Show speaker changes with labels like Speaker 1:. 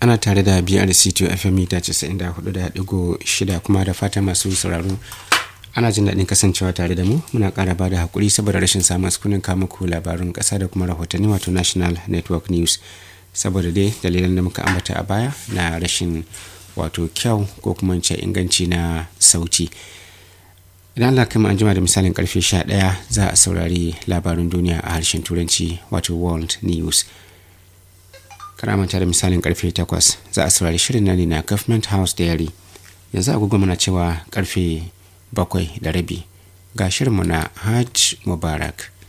Speaker 1: ana tare da brc2 fm mita 94.6 kuma da fata masu sauraro ana jin daɗin kasancewa tare da mu muna ƙara ba da haƙuri saboda rashin samun sukunin muku labarun ƙasa da kuma rahotanni wato national network news saboda dai dalilan da muka ambata a baya na rashin wato kyau ko kuma ce inganci na sauti idan Allah kai an jima da misalin karfe 11 za a saurari labarin duniya a harshen turanci wato world news karamanta da misalin karfe 8 za a saurari shirin na ne na government house diary yanzu agogo muna cewa karfe bakwai da rabi ga shirinmu na hajj mubarak